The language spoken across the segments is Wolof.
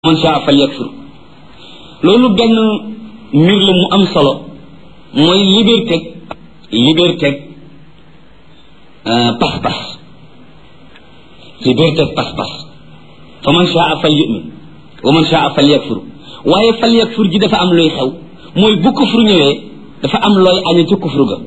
man shaa fal yakfur loolu benn mbir la mu am solo mooy liberté liberté pas-pas liberté pas-pas fa man shaa fal yu'min wa man shaa fal yakfur waaye fal yakfur ji dafa am looy xew mooy bu kufru ñëwee dafa am looy aña ci kufru ga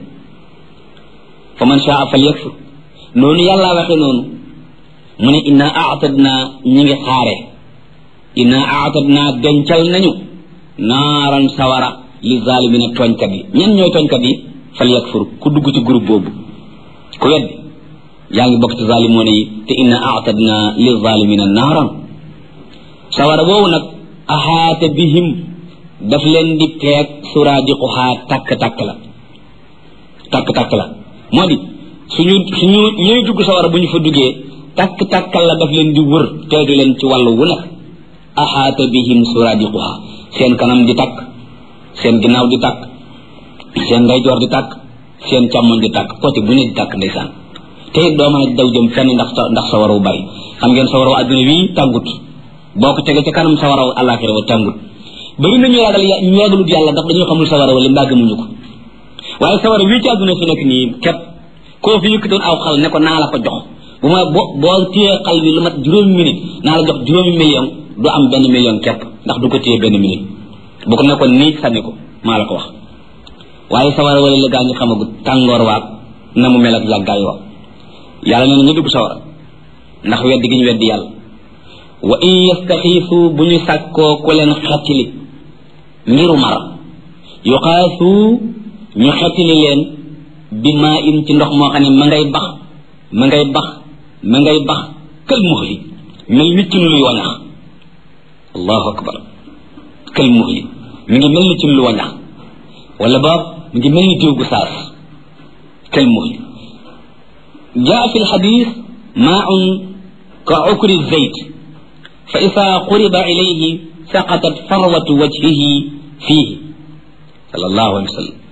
fa man shaa fal yakfur noonu yàllaa waxe noonu mu ne inna aatadna ñi ngi xaare inna aatadna dencal nañu naaran sawara li zalimina tooñkat yi ñen ñooy tooñkat yi fal yakfur ku dugg ci groupe boobu ku wedd yaa ngi bokk ci zalimoona yi te inna aatadna li zalimina naaran sawara boobu nag axaata bihim daf leen di teeg suraadiquhaa takk-takk la takk-takk la moo di suñu suñu ñooy dugg sawara bu ñu fa duggee takk-takkal la daf leen di wër teeg leen ci wàllu wu nekk axaata bihim suradiquha seen kanam di takk seen ginnaaw di takk seen ndeyjoor di takk seen càmmoñ di takk côté bu ne di takk ndeysaan te it doo mën a daw jëm fenn ndax ndax sa waraw bari xam ngeen sa waraw adduna wii tàngut boo ko tege ca kanam sa waraw àllaaxira wa tàngut bari na ñu ragal ñu ragalut yàlla ndax dañoo xamul sa waraw li mbaa gëmuñu ko waaye sa waraw wii ci adduna fi nekk nii képp koo fi yëkkatoon aw xal ne ko naa la ko jox bu ma boo boo téyee xal bi lu mat juróomi minute naa la jox juróomi million du am benn million képp ndax du ko téye benn minute bu ko nekkoon nii sànni ko maa la ko wax waaye sawara wala la gaa ñu xamagut tàngoor waag na mu mel ak yàggaay wa yàlla nee na ñu dugg sawara ndax weddi gi ñu weddi yàlla wa in yastaxiifu bu ñu sàkkoo ku leen xettili ngiru mar yuqaasu ñu xettili leen bi maa in ci ndox moo xam ne ma ngay bax ma ngay bax ma ngay bax kël muxli mel nit ci luy wañax allahu akbar kël muxli mi ngi mel ni ci lu wañax wala ba mi ngi mel ni diw gu saas kël muxli jaa fi lxadis maaun ka ukri zeyt fa isa quriba ilayhi saqatat farwatu wajhihi fiihi sallallahu alayhi wa sallam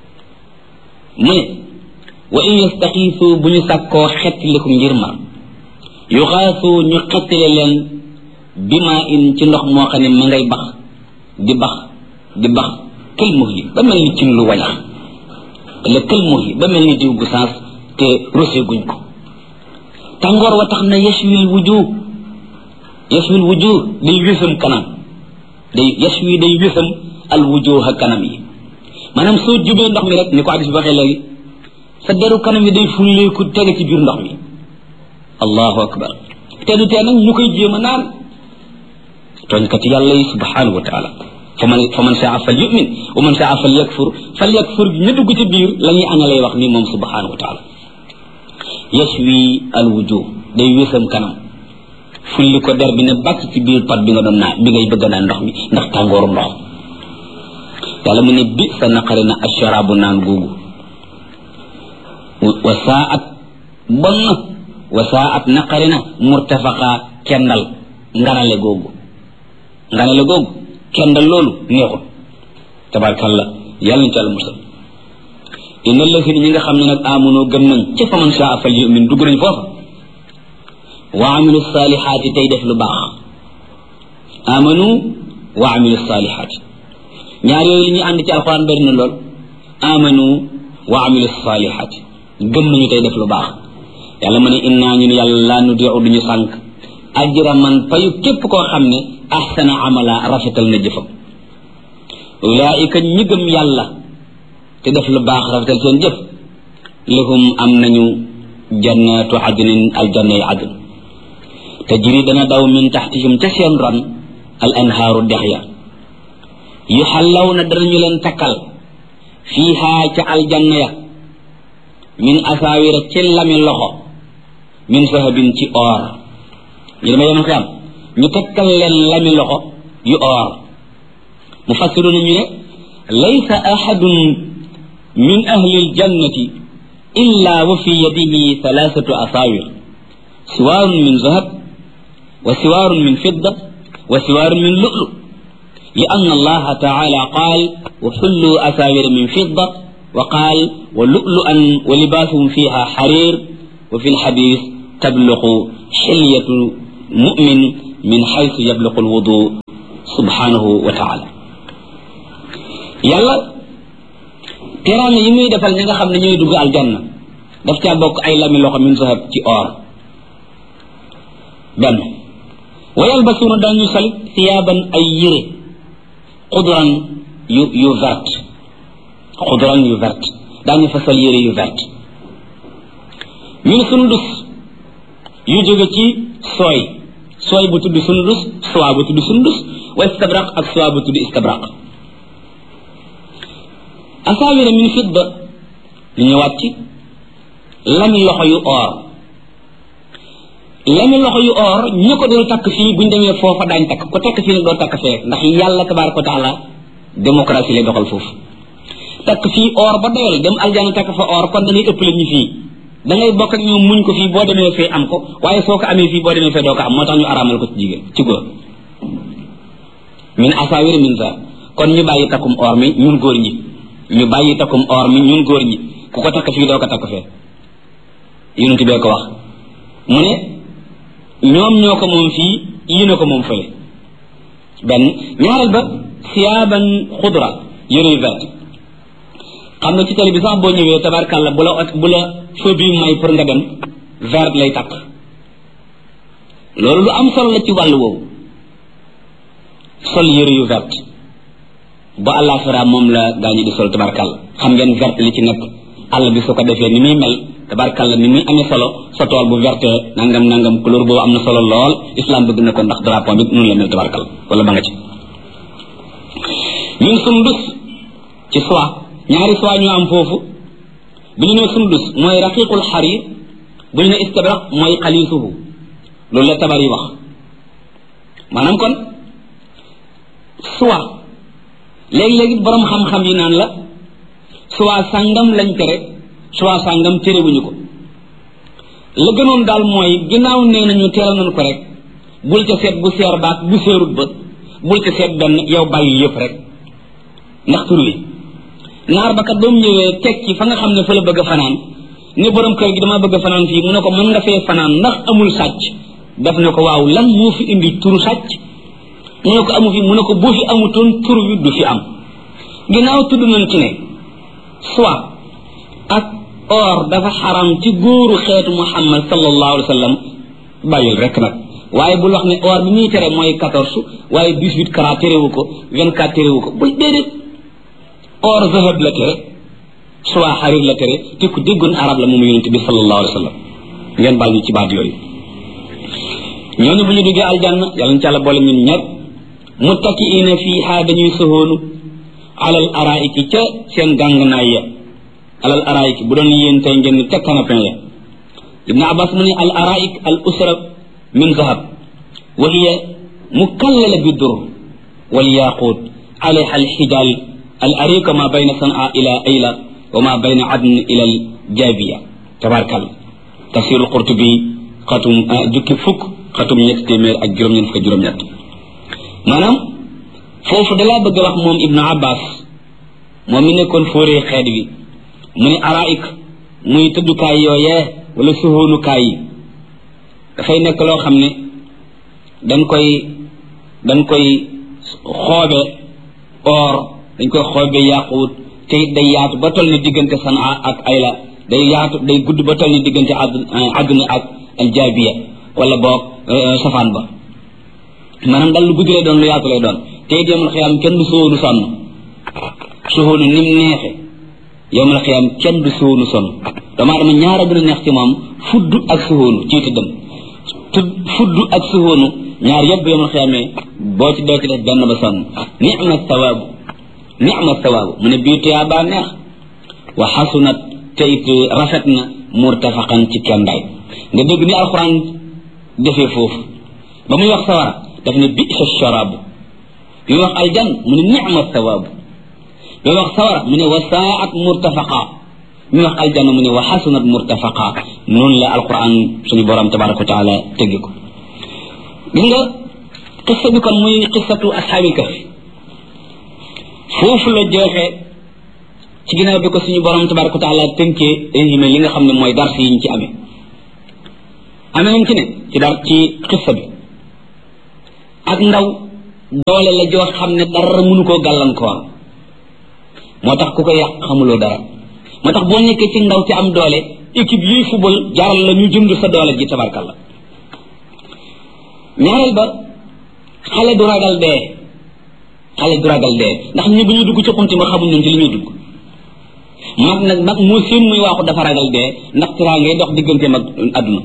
mu ne wa in yastaxiisu bu ñu sàkkoo xettiliku ngir mar yuxaasu ñu xettile leen bi maa in ci ndox moo xam ne ma ngay bax di bax di bax kël muhli ba mel ni cin lu wañax la kël muhli ba mel ni diw gu saas te rosé guñ ko tàngoor wa tax na yashwil wujuh yashwil wujuh day wésam kanam day yashwi day wésam al wujuh kanam yi maanaam soo jubee ndox mi rek ni ko addis bi waxee léegi sa deru kanam yi day fulleeku tege ci biir ndox mi allahu akbar te du tee nag ñu koy jéem a naan tooñkat yàlla yi subhanahu wa taala fa man fa man saa fal yumin wa man saa fal yakfur fal yakfur ñu dugg ci biir la ñuy aña lay wax ni moom subhanahu wa taala yashwi al wujuh day wésam kanam fulli ko der bi ne bàcc ci biir pat bi nga doon naan bi ngay bëgg naan ndox mi ndax tàngooru ndox yàlla mu ne bi sa naqari na asharaabu naan googu wa saat bon na wa saat naqari na murtafaqa kendal nganale googu nganale googu kendal loolu neexul tabarkalla yàlla na ci àlla musal inna lasina ñi nga xam ne nag amunoo gëm nañ ci fa man shaa fal yumin dugg nañ foofa wa amilu salihaati tey def lu baax amanu wa amilu salihaati ñaar yooyu li ñuy ànd ci alxuraan bari na lool amanu wa amilu salihaati gëm nañu tey def lu baax yàlla ma ne innaa ñun yàlla laa nudiu duñu sànq ajra man payu képp koo xam ne ahsana amala rafetal na jëfam ulaika ñi gëm yàlla te def lu baax rafetal seen jëf lahum am nañu jannatu adnin aljanna yi adn tajri dana daw min taxtihim ca seen ron al anhaaru dex ya yu xallaw na danañu leen takkal fiihaa ca aljanna ya min asaawira ci lami loxo min sahabin ci or ñu dama yemal xiyam ñu takkal leen lami loxo yu or mu fassiru na ñu ne laysa ahadun min ahli aljannati illa wa fi yadihi thalathatu asaawir siwaarun min zahab wa siwaarun min fidda wa siwaarun min lu'lu لأن الله تعالى قال وحلوا أساور من فضة وقال ولؤلؤا ولباسهم فيها حرير وفي الحديث تبلغ حلية مؤمن min xaysu yabluqu alwudu subhanahu wa taala yàlla teraanga yi muy defal ñi nga xam ne ñooy dugg aljanna daf caa bokk ay lami loxo min zahab ci or benn wa yalbasuuna dañu sol siyaaban ay yére xudran yu yu vert xudran yu vert daañu fa sol yére yu vert min sundus yu jóge ci sooy sooy bu tudd sundus soie bu tudd sundus wa istabraq ak soie bu tudd istabraq asaawira min fidda ñu ñëwaat ci lami loxo yu or lami loxo yu or ñu ko dul takk fii buñ demee foofa daañ takk ko takk fii nag doo takk fee ndax yàlla tabaraka wa taala démocratie lay doxal foofu takk fii or ba doyal dem aljana takk fa or kon da ngay ëppale ñu fii da ngay bokk ak ñoom muñ ko fii boo demee fee am ko waaye soo ko amee fii boo demee fee doo ko am moo tax ñu araamal ko ci jigéen ci góor min asaawir min sa kon ñu bàyyi takkum or mi ñun góor ñi ñu bàyyi takkum or mi ñun góor ñi ku ko takk fii doo ko takk fee yonent bee ko wax mu ne ñoom ñoo ko moom fii yéen a ko moom fële benn ñaareel ba siyaaban xudra yëre yu vert xam nga ci télé bi sax boo ñëwee tabarkàlla bu la bu la feu bi may pour nga dem vert lay takk loolu lu am solo la ci wàllu woowu sol yëre yu vert ba àllaaxira moom la gaa ñi di sol tabarkàlla xam ngeen vert li ci nekk àll bi su ko defee ni muy mel tabarkàlla ni muy amee solo sa tool bu verte nangam nangam couleur boobu am na solo lool islam bëgg na ko ndax drapeau bi noonu la mel tabarkàlla wala ba nga ci ñun sundus ci soie ñaari soie ñu am foofu bu ñu nee sundus mooy raqiqul xarir bu ñu ne istabraq mooy xalisuhu loolu la tabar yi wax maanaam kon soie léegi-léegi borom xam-xam yi naan la soie sàngam lañ tere soie sàngam terewuñu ko la gënoon daal mooy ginnaaw nee nañu teeral nañu ko rek bul ca seet bu seer baak bu seerut ba bul ca seet benn yow bàyyi yëpp rek ndax tur wi naar ba kat ba mu ñëwee teg ci fa nga xam ne fa la bëgg a fanaan ne borom kër gi dama bëgg a fanaan fii mu ne ko mën nga fee fanaan ndax amul sàcc def ne ko waaw lan moo fi indi turu sàcc mu ne ko amu fi mu ne ko boo fi amutoon tur wi du fi am ginnaaw tudd nañ ci ne soit ak or dafa xaram ci góoru xeetu muhammad sallallahu alayhi wa sallam bàyyil rek nag waaye bul wax ne or bi muy tere mooy quatorze waaye dix-huit carats terewu ko vingt-quatre terewu ko bul déedéet or zahab la tere soit xarir la tere te ku déggoon arab la moom yonente bi sallallahu alayhi wa sallam ngeen baal ñu ci baat yooyu ñooñu bu ñu duggee aljanna yàlla ñu ci àlla boole ñun ñëpp muttakiina fiiha dañuy soxoonu alal araiki ca seen gàngnaay ya alal araiki bu doon yéen tey ngeen ni ca canapin ya ibnu abbas mu ne al araik al usra min zahab wa hiya mukallala bi dur wal yaqut alayha al xijal al arika ma bayna sanaa ila ayla wa ma bayna adn ila al jabiya tabarkal tafsirul qurtubi xatum jukki fukk xatum ñett téeméer ak juróom-ñett fukk juróom-ñett maanaam foofu dalaa bëgg a wax moom ibnu abbas moom mi nekkoon fóoree xeet wi mu ne araik muy tëddukaay yooyee wala suhóonukaay yi dafay nekk loo xam ne dañ koy dañ koy xoobe or dañ koy xoobe yaaquut te it day yaatu ba toll ni diggante sanaa ak ayla day yaatu day gudd ba toll ni diggante àdduna ak aljaabiya wala boog safaan ba maanaam dal lu gudd lay doon lu yaatu lay doon te it yowmal xiyaam kenn du sóonu sonn suhóonu nim neexe yowmal xiyaam kenn du sóonu sonn damaa dama ñaar a gën a neex ci moom fudd ak suhóonu ci tëddam tudd fudd ak suhóonu ñaar yëpp yowmal xiyaamee boo ci doo ci def benn ba sonn nicma sawaabu nicma sawaabu mu ne bii tuyaa baa neex wa xasunat te it rafet na murtafaqan ci kendaay nga dégg ni alxuraan defee foofu ba muy wax sawara daf ne bisa sharaabu bi muy wax aljan mu ne nicma sawaabu bi muy wax sawara mu ne wa saat murtafaqa bi muy wax aljanna mu ne wa xasunat murtafaqa noonu la alquran suñu borom tabaraka wa taala teggi ko gis nga qissa bi kon muy qissatu ashaabil kahfi foofu la jeexee ci ginnaaw bi ko suñu borom tabaraka wa taala tënkee résumé li nga xam ne mooy dars yi ñu ci amee amee nañ ci ne ci dar ci qissa bi ak ndaw doole la joo xam ne dara mënu koo gàllankoor moo tax ku ko yàq xamuloo dara moo tax boo nekkee ci ndaw ci am doole équipe yuy football jaral la ñu jënd sa doole ji tabarkalla ñaareel ba xale du ragal dee xale du ragal dee ndax ñi bu ñu dugg ci xunti ma xamuñ ñun ci li ñuy dugg mag nag mag moo seen muy waaxu dafa ragal dee ndax tiraa ngay dox diggante mag àdduna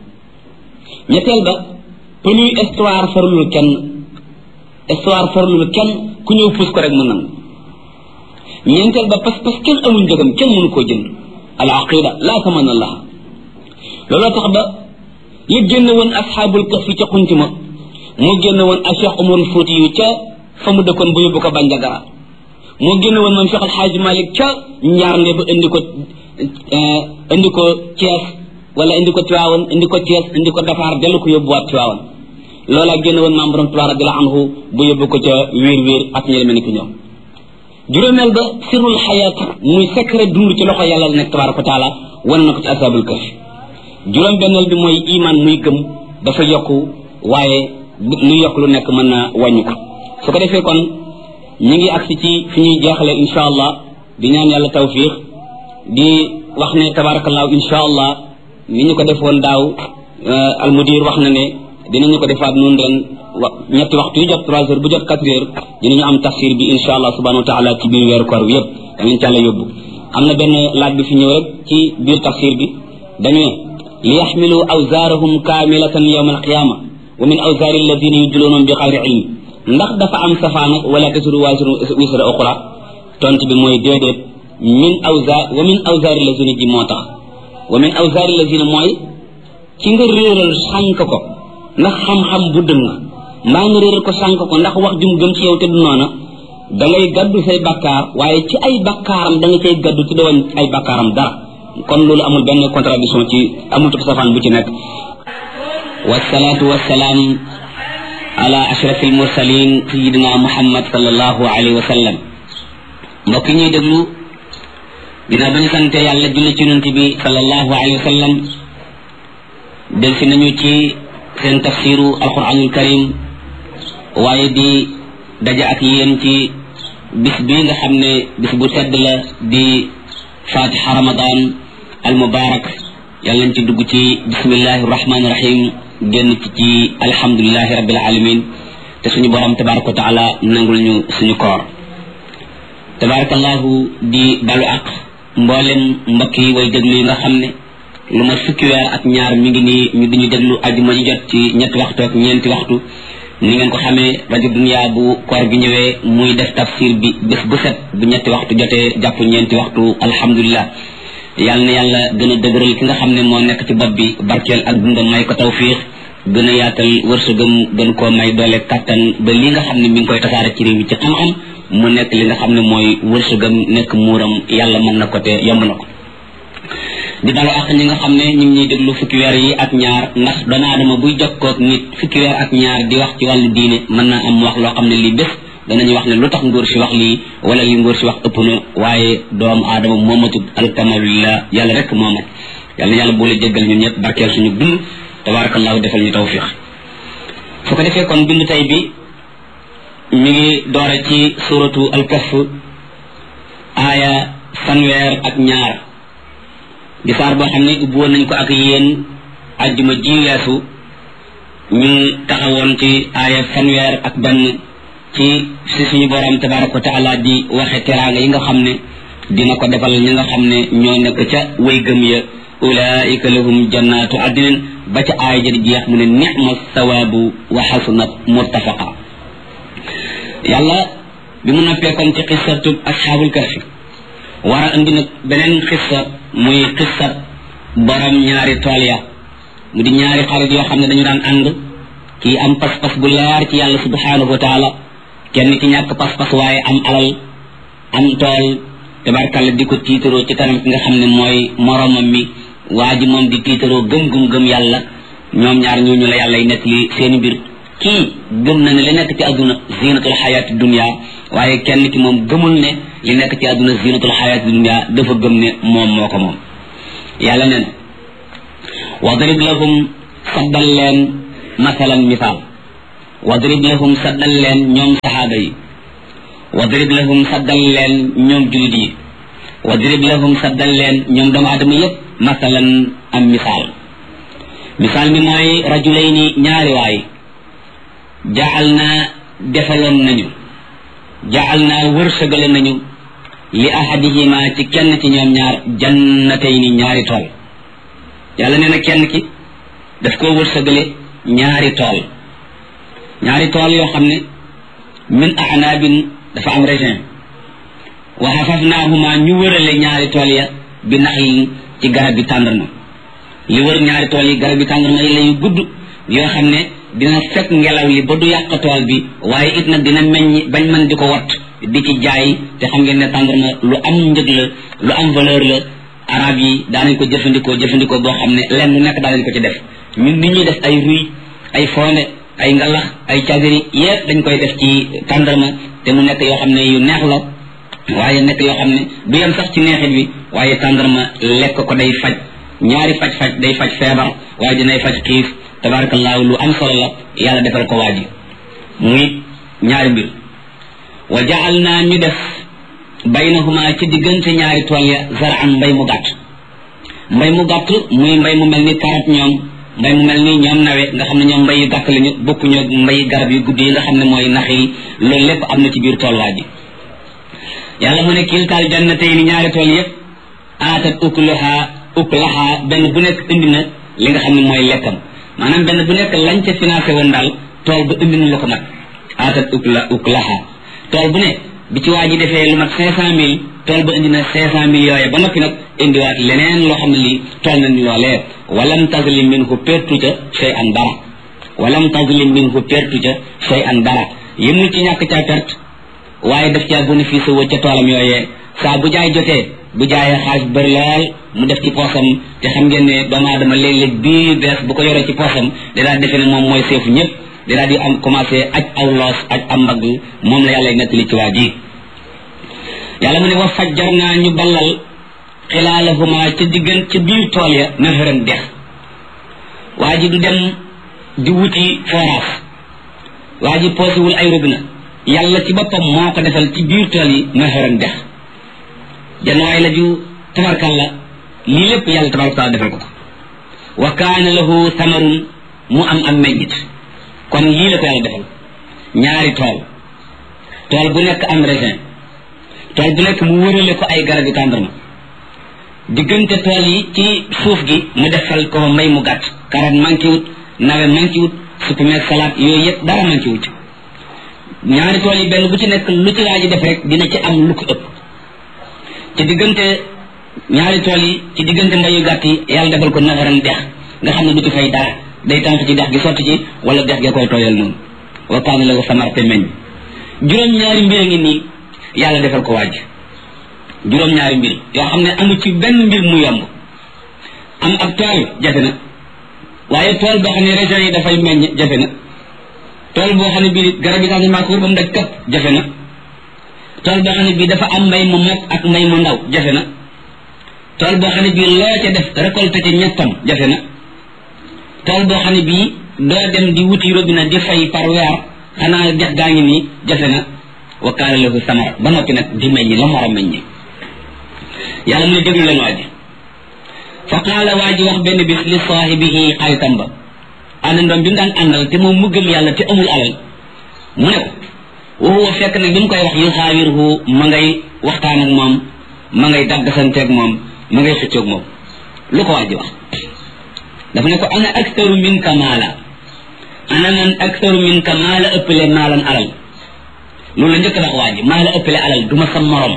ñetteel ba pënuy histoire farlul kenn histoire farlul kenn ku ñëw puus ko rek mu nangu ñeenteel ba pas pas kenn amul njëgam kenn mënu koo jënd al aqida laa taman allah looloo tax ba li génn woon asxaabul kaf fi ca xunti ma moo génn woon ak cheikh umarul fóoti yu ca fa mu dëkkoon bu yóbbu ko banjagara moo génn woon moom cheikh alxaaji malik ca ñaar nde ba indi ko indi ko Thiès wala indi ko Tiwaawan indi ko Thiès indi ko Dakar dellu ko yóbbuwaat Tiwaawan loolaa génn woon maam borom Tuubaa radiyallaahu anhu bu yóbbu ko ca wéer wéer ak ñi mel ni ki ñoom juróomeel ba sirul xayaat muy secret dund ci loxo yàlla la nekk tabaaraka wa taala wane na ko ci asaabul kahf juróom benneel bi mooy iman muy gëm dafa yokku waaye lu yokk lu nekk mën na wàññi ko su ko defee kon ñi ngi agsi ci fi ñuy jeexale insha allah di ñaan yàlla tawfiq di wax ne tabaarakallaahu insha allah ni ñu ko defoon daaw almudir wax na ne dinañu ko defaat nun ren wa ñetti waxtu yu jot trois heures bu jot quatre heures dinañu am tafsir bi insha allah subhanahu wa taala ci biir weeru koor bi yëpp danañ ci àlla yóbbu am na benn laaj bi fi ñëw rek ci biir tafsir bi dañu ne li yaxmilu awzaarahum kaamilatan yawma alqiyama wa min awzaari alladina yudluunahum bi xayri ilm ndax dafa am safaan ak wala tasiru waasiru wisra uxra tont bi mooy déedéet min awzaar wa min awzaari alladina ji moo tax wa min awzaari alladina mooy ci nga réeral sànk ko ndax xam-xam bu dëng mbaa nga réeral ko sànk ko ndax wax jum gëm ci yow te du noona da ngay gaddu say bakkaar waaye ci ay bakkaaram da nga cay gaddu ci doon ay bakkaaram dara kon loolu amul benn contradiction ci amul tub safaan bu ci nekk wasalaatu wasalaam ala ashraf almursalin sayidina muhammad salallahu alayhi wa sallam mbokk ñuy déglu dina bañu sante yàlla julli ci yonent bi salallahu alayhi wa sallam del si nañu ci seen tafsiru alquranul karim waaye di daja ak yéen ci bis bi nga xam ne bis bu tedd la di fatiha ramadan al mubarak yàlla nañ ci dugg ci bismillahi rahmani rahim génn ci ci alhamdulilahi rabbil alamin te suñu borom tabaraka wa taala nangul ñu suñu koor tabarakallahu di balu ak mboolem mbokk yi way déglu yi nga xam ne lu ma fukki weer ak ñaar mi ngi nii ñu diñu déglu ajuma ñu jot ci ñetti waxtu ak ñeenti waxtu ni ngeen ko xamee rajo dunia bu koor gi ñëwee muy def tafsir bi bés bu set bu ñetti waxtu jotee jàpp ñeenti waxtu alhamdulilah yàlla na yàlla gën a dëgëral ki nga xam ne moo nekk ci bopp bi barkeel ak dundam may ko tawfiix gën a yaatal wërsëgam gën koo may doole kattan ba li nga xam ne mi ngi koy tasaare ci réew mi ci xam-xam mu nekk li nga xam ne mooy wërsëgam nekk muuram yàlla mën na ko te yomb na ko di dalu ak ñi nga xam ne ñu ngi ñuy déglu fukki weer yi ak ñaar ndax doomu aadama buy jokkoog nit fukki weer ak ñaar di wax ci wàllu diine mën naa am wax loo xam ne lii bés danañu wax ne lu tax ngóor si wax lii wala li ngóor si wax ëpp na waaye doomu aadama moomatut alkamalullah yàlla rek moomat yàlla na yàlla boole jéggal ñun ñëpp barkeel suñu dund tabarakallahu defal ñu tawfiq su ko defee kon bind tey bi mi ngi doore ci suratu alkaf aaya fanweer ak ñaar di saar boo xam ne ubbi woon nañ ko ak yéen ajjuma ji weesu ñu taxawoon ci aaya fanweer ak benn ci si suñu borom tabaraka wa taala di waxe teraanga yi nga xam ne dina ko defal ñi nga xam ne ñoo nekk ca way gëm ya ulaika lahum jannatu adnin ba ca aaya ja di jeex mu ne nicma sawaabu wa xasunat murtafaqa yàlla bi mu noppee kon ci xissatub asxaabul kahfi war a indi nag beneen xissa muy xissat borom ñaari tool ya mu di ñaari xarit yoo xam ne dañu daan ànd kii am pas-pas bu leer ci yàlla subhanahu wa taala kenn ci ñàkk pas-pas waaye am alal am tool tabarkalla di ko tiitaroo ci kanam ki nga xam ne mooy moromam mi waa ji moom di tiitaroo gëm-gum gëm yàlla ñoom ñaar ñooñu la yàlla y nekk li seeni mbir kii gëm na ne li nekk ci àdduna zinatul xayaati dunia waaye kenn ki moom gëmul ne li nekk ci àdduna zinatul xayaati dunia dafa gëm ne moom moo ko moom yàlla ne na wadrib lahum saddal leen masalan misaal wadrib lahum saddal leen ñoom saxaaba yi wadrib lahum saddal leen ñoom julit yi wadrib lahum saddal leen ñoom doomu aadama yépp masalan am misaal misaal mi mooy rajulayni ñaari waay jaal naa defaloon nañu jaal naa wërsëgale nañu li ahadihima ci kenn ci ñoom ñaar jannatayni ñaari tool yàlla nee na kenn ki daf koo wërsëgale ñaari tool ñaari tool yoo xam ne min anaabin dafa am raisin wa xafafnaahuma ñu wërale ñaari tool ya bi naxlin ci garab bi tàndarma li wër ñaari tool yi garab bi tàndarma yi la yu gudd yoo xam ne dina fekk ngelaw li ba du yàq tool bi waaye it nag dina meññ bañ mën di ko wat di ci jaay te xam ngeen ne tàndarma lu am njëg la lu am valeur la arab yi daanañ ko jëfandikoo jëfandikoo boo xam ne lenn lu nekk daanañ ko ci def ñun ni ñuy def ay ruy ay fonde ay ngalax ay cagiri yépp dañ koy def ci tàndarma te mu nekk yoo xam ne yu neex la waaye nekk yoo xam ne du yem sax ci neexit bi waaye tàndarma lekk ko day faj ñaari faj faj day faj feebar waaye dinay faj xiif tabarakallahu lu am solo la yàlla defal ko waaji muy ñaari mbir wa jaal naa ñu def baynahuma ci diggante ñaari tool ya zaraan mbay mu gàtt mbay mu gàtt muy mbay mu mel ni karat ñoom mbay mu mel ni ñoom nawe nga xam ne ñoom mbay yu gàtt lañu bokkuñu mbay garab yu guddi yi nga xam ne mooy nax yi loolu lépp am na ci biir tool waa ji yàlla mu ne kiltaal jannatay ni ñaari tool yépp aatat ukulaha ukulaha benn bu nekk indi na li nga xam ne mooy lekkam maanaam benn bu nekk lañ ca financé woon daal tool ba indi na la ko nag aatat ukla ukulaha tool bu ne bi ci waa ji defee lu mat cinq cent mille tool ba indi na cinq cent mille yooye ba noppi nag indiwaat leneen loo xam ne lii tool na ni loolee walam tazlim minhu pertu ca shay an dara walam tazlim minhu pertu ca shay an dara yëmul ci ñàkk caa perte waaye daf caa bénéfice woo ca toolam yooyee saa bu jaay jotee bu jaayee xaalis bëri lool mu def ci poosam te xam ngeen ne doomu aadama léeg-léeg bii bees bu ko yoree ci poosam da daa defe ne moom mooy seefu ñëpp da daa di am commencé aj aw loos aj am mbagg moom la yàlla nettali ci waa ji yàlla mu ne wa fajjar naa ñu ballal xilaalahuma ca diggan ca biir tool ya naharan dex waa ji du dem di wuti forage waa ji poosiwul ay robinet yàlla ci boppam moo ko defal ci biir tool yi naharan dex janwaay la ju tabarkalla lii lépp yàlla tabaraka taala defal ko ko wa kaana lahu samarun mu am am meññit kon lii la ko yàlla defal ñaari tool tool bu nekk am raisin tool bu nekk mu wërale ko ay garab yu tàndarma diggante tool yi ci suuf gi mu defal ko mbay mu gàtt karat manqué wut nawe manqué wut supame salade yooyu yëpp dara manqué wut ñaari tool yi benn bu ci nekk lu ci waa ji def rek dina ci am lu ko ëpp ci diggante ñaari tool yi ci diggante mbayu gàtt yi yàlla defal ko naxaran dex nga xam ne du ci fay dara day tànk ci dex gi sotti ci wala dex gi koy tooyal noonu wa kaana la ko samar te meññ juróom ñaari mbir a ngi nii yàlla defal ko waaj juróom ñaari mbir yoo xam ne amu ci benn mbir mu yomb am ab tool jafe na waaye tool boo xam ne région yi dafay meññ jafe na tool boo xam ne bii garab yi sax maa ko wër ba mu daj kapp jafe na tool boo xam ne bii dafa am mbay mu mag ak mbay mu ndaw jafe na tool boo xam ne bii loo ca def récolté ci ñettam jafe na tool boo xam ne bii doo dem di wuti robinet di fay par weer xanaa dex gaa ngi nii jafe na wa kaana lahu samara ba noppi nag di meññ la mu war a meññi yàlla mu ne déglu leen waa ji fa qaala waa ji wax benn bis li saahibihi xaritam ba àndandoom bi mu daan àndal te moom mu gëm yàlla te amul alal mu ne ko wa huwa fekk nag bi mu koy wax yu xaawirhu ma ngay waxtaan ak moom ma ngay daggasanteeg moom ma ngay xëccoog moom lu ko waa ji wax dafa ne ko ana aktaru minka maala ana man aktaru minka maala ëppale maalan alal loolu la njëkk wax waa ji maa la ëppale alal du ma sa morom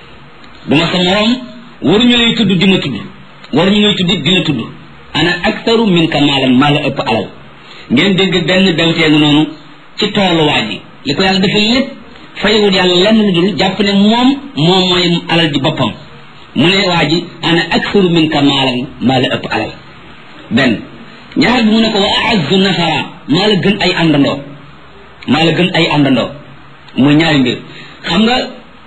du ma sa morom waruñu lay tudd di ma tudd waruñu lay tudd di la tudd ana aktaru minka maalan maa la ëpp alal ngeen dégg benn bewteegu noonu ci toolu waa ji li ko yàlla dafa lépp fayewul yàlla lenn lu dul jàpp ne moom moom mooy alal di boppam mu ne waa ji ana aktaru minka maalan maa la ëpp alal benn ñaar bi mu ne ko wa aazzu nafara maa la gën ay àndandoo maa la gën ay àndandoo muy ñaari mbir xam nga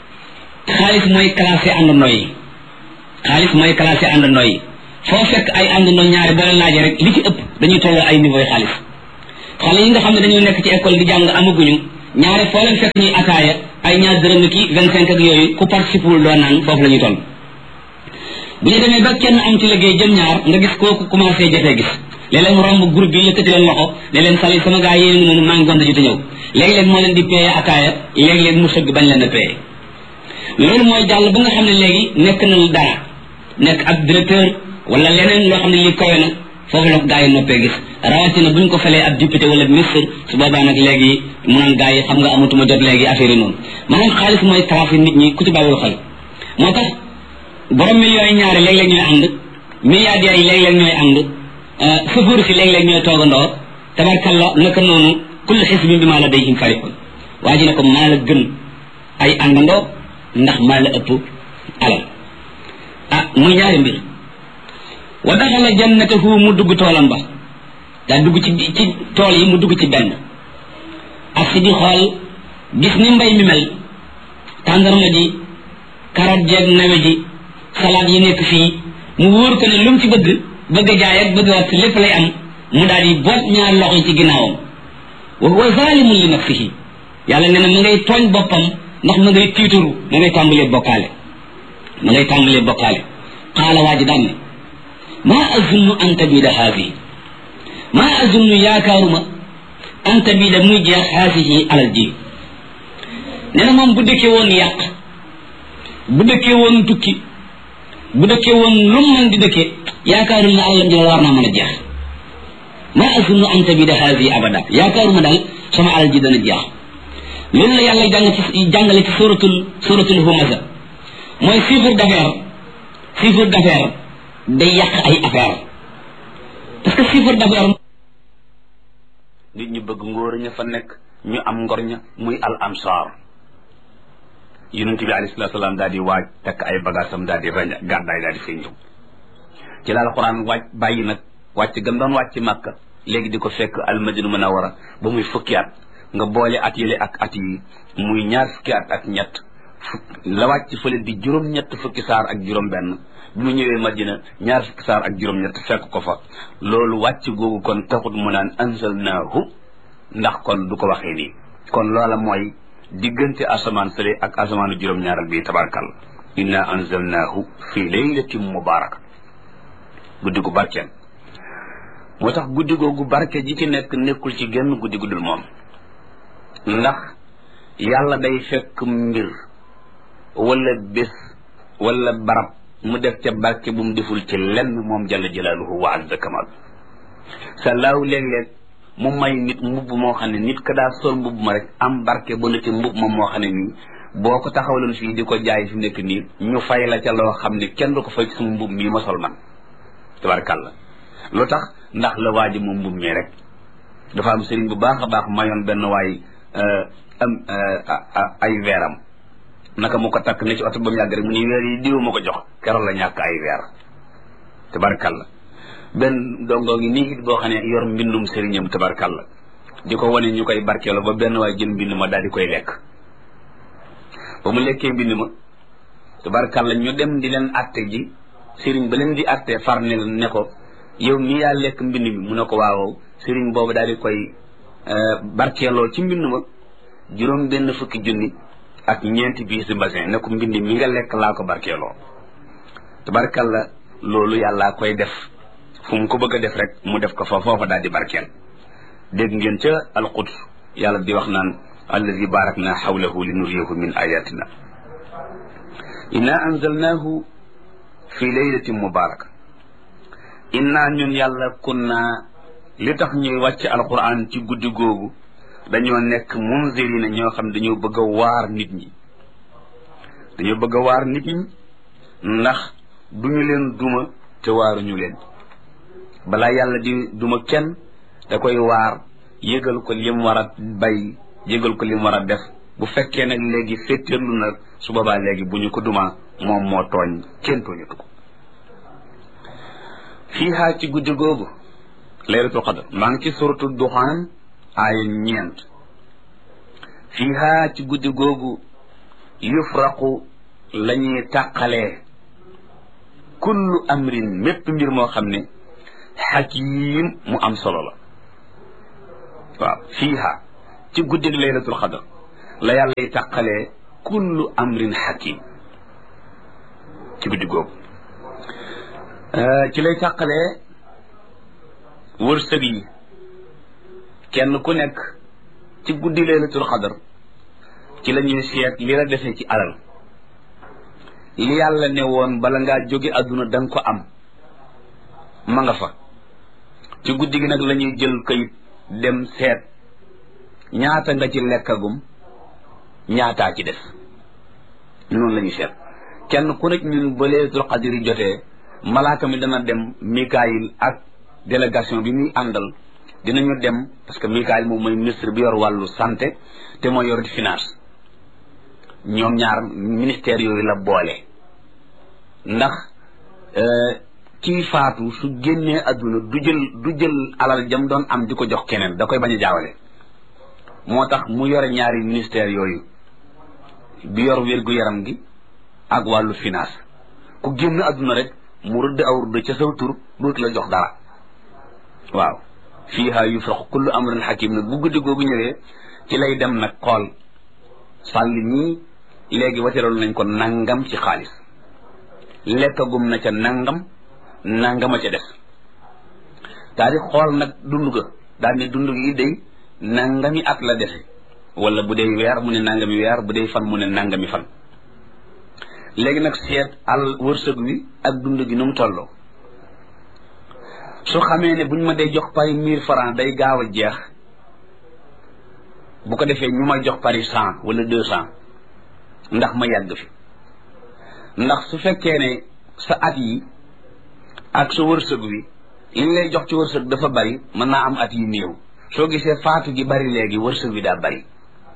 xaalis mooy classé àndandoo yi xaalis mooy classé àndandoo yi foo fekk ay àndandoo ñaari boo leen laajee rek li ci ëpp dañuy tolloo ay niveau yi xaalis xale yi nga xam ne dañoo nekk ci école di jàng amaguñu ñaare foo leen fekk ñuy ataaya ay ñaar dërëm ki vingt cinq ak yooyu ku participe wul doo naan foofu la ñuy toll bu ñu demee ba kenn am ci liggéey jëm ñaar nga gis kooku commencé jafee gis léeg-léeg mu romb groupe bi yëkkati leen loxo ne leen sali sama gaa yéen ngi noonu maa ngi gonta ji te ñëw léegi-léeg moo leen di paye ataaya léegi-léeg mu sëgg bañ leen a paye loolu mooy jàll ba nga xam ne léegi nekk na dara nekk ab directeur wala leneen loo xam ne lii kawe na foofu la ko gaa yi noppee gis rawatina bu ñu ko falee ab député wala ministre su boobaa nag léegi mu naan gaa yi xam nga amatuma jot léegi affaire yi noonu maanaam xaalis mooy trafic nit ñi ku ci bàyyiwul xel moo tax borom millions yi ñaari léeg-léeg ñooy ànd milliardaires yi léeg-léeg ñooy ànd sëfër si léeg-léeg ñooy toogandoo tabarkalla naka noonu kullu xisbin bi maa la dayhim farihun waa ji ne ko maa la gën ay àndandoo ndax maa la ëpp alal ah muy ñaari mbir wa daxala jannatahu mu dugg toolam ba daa dugg ci ci tool yi mu dugg ci benn ak si di xool gis ni mbay mi mel tàndarma ji carotte jeeg nawe ji salade yi nekk fii mu wóor ko ne lu mu ci bëgg bëgg a jaay ak bëgg a wat lépp lay am mu daal di boot ñaar loxo yi ci ginnaawam wa huwa zalimun li nafsihi yàlla nee na mu ngay tooñ boppam ndax mu ngay tiituru mu ngay tàmbalee bokkaale mu ngay tàmbalee bokkaale qaala waa ji daan ne maa azunnu an tabida haadihi maa azunnu yaakaaruma an tabida muy jeex haadihi alal ji nee na moom bu dëkkee woon yàq bu dëkkee woon tukki bu dëkkee woon lu mu mën di dëkkee yaakaarul ne alalam ji war naa mën a jeex maa azunnu an tabida haadihi abada yaakaaruma daal sama alal ji dana jeex loolu la yàlla jàng ci jàngale ci suratul suratul humaza mooy chiffre d'affaires chiffre d'affaires day yàq ay affaire parce que chiffre d'affaires nit ñi bëgg ngóor ña fa nekk ñu am ngor ña muy al ansar yonent bi alayhi salaatu salaam daal di waaj takk ay bagaasam daal di raña gàddaay daal di fay ñëw ci la alquran wàcc bàyyi nag wàcc gam doon wàcc màkka léegi di ko fekk almadina munawara ba muy fukki at nga boole at yële ak at yi muy ñaar fukki at ak ñett la wàcc fële di juróom-ñett fukki saar ak juróom-benn bi mu ñëwee madina ñaar fukki saar ak juróom-ñett fekk ko fa loolu wàcc googu kon taxut mu naan anzalnaahu ndax kon du ko waxee nii kon loola mooy diggante asamaan fële ak asamaanu juróom-ñaaral bii tabarkal inna anzalnaahu fi laylatin mubaraka guddi gu barkeel moo tax guddi googu barke ji ci nekk nekkul ci genn guddi guddul moom ndax yàlla day fekk mbir wala bés wala barab mu def ca barke bu mu deful ci lenn moom jalla jalaaluhu wa azza kamal sallaahu léeg-léeg mu may nit mbubb moo xam ne nit ka daa sol mbubb ma rek am barke ba na ci mbubb moom moo xam ne nii boo ko taxawaloon fii di ko jaay fi nekk nii ñu fay la ca loo xam ne kenn du ko fay ci sama mbubb mii ma sol man tabarkàlla lu tax ndax la waa ji moom mbubb mii rek dafa am sëriñ bu baax a baax mayoon benn waay am ay weeram naka mu ko takk ne ci oto ba mu yàgg rek mu ni weer yi diw ma ko jox keroog la ñàkk ay weer tabarkalla benn dongo ngi nii it boo xam ne yor mbindum sëriñam tabarkalla di ko wane ñu koy barkeelo ba benn waay jël mbind ma daal di koy lekk ba mu lekkee mbind ma tabarkalla ñu dem di leen atte ji sëriñ ba leen di atte far ne ne ko yow mi yaa lekk mbind mi mu ne ko waaw sëriñ boobu daal di koy barkeeloo ci mbind ma juróom benn fukki junni ak ñeenti biis di mbasin ne ko mbind mi nga lekk laa ko barkeeloo tabarkalla loolu yàllaa koy def fu mu ko bëgg a def rek mu def ko fa foofa daal di barkeel dégg ngeen ca alquds yàlla di wax naan allazi barak na xawlahu li nuriyahu min ayatina inna anzalnahu fi laylatin mubaraka inna ñun yàlla kunna li tax ñuy wàcc alquran ci guddi googu dañoo nekk munzirina ñoo xam dañoo bëgg a waar nit ñi dañoo bëgg a waar nit ñi ndax duñu leen duma te waaruñu leen balaa yàlla di duma kenn da koy waar yëgal ko lim war a bay yëgal ko lim war a def bu fekkee nag léegi féttéerlu na su boobaa léegi bu ñu ko duma moom moo tooñ kenn tooñatu ko fiihaa ci guddi googu laylatul qadr maa ngi ci suratu duxaan aaya ñeent fiihaa ci guddi googu yufraqu la ñuy tàqalee kullu amrin mépp mbir moo xam ne xakiim mu am solo la waaw fiiha ci guddig laylatul xadar la yàlla y tàqalee kullu amrin hakim ci guddi googu ci lay tàqalee wërsëg yi kenn ku nekk ci guddi laylatul xadar ci la ñuy seet li la defee ci alal li yàlla ne woon bala ngaa jóge àdduna da nga ko am ma nga fa ci guddi gi nag la ñuy jël kayit dem seet ñaata nga ci lekkagum ñaataa ci des noonu la ñuy seet kenn ku nekk ñun ba laylatul xadar yi jotee malaaka mi dana dem Mikaayil ak délégation bi muy àndal dinañu dem parce que Mikaayil moom mooy ministre bi yor wàllu santé te mooy yor di finance ñoom ñaar ministère yooyu la boole ndax kii faatu su génnee adduna du jël du jël alal jam doon am di ko jox keneen da koy bañ a jaawale moo tax mu yore ñaari ministère yooyu bi yor wér-gu-yaram gi ak wàllu finance ku génn adduna rek mu rëdd aw rëdd ca saw tur dootu la jox dara waaw fiiha yufraqu kullu amrin hakim nag bu guddi googu ñëwee ci lay dem nag xool sàlli ñii léegi wateral nañ ko nangam ci xaalis lekkagum na ca nangam nangama ca des daal di xool nag dund ga daal ne dund gi day nangami at la dese wala bu dee weer mu ne nangami weer bu dee fan mu ne nangami fan léegi nag seet al wërsëg wi ak dund gi nu mu tolloo su xamee ne buñ ma dee jox pari mille francs day gaaw a jeex bu ko defee ñu may jox pari cent wala deux cent ndax ma yàgg fi ndax su fekkee ne sa at yi ak sa wërsëg wi li lay jox ci wërsëg dafa bari mën naa am at yi néew soo gisee faatu gi bari léegi wërsëg wi daa bari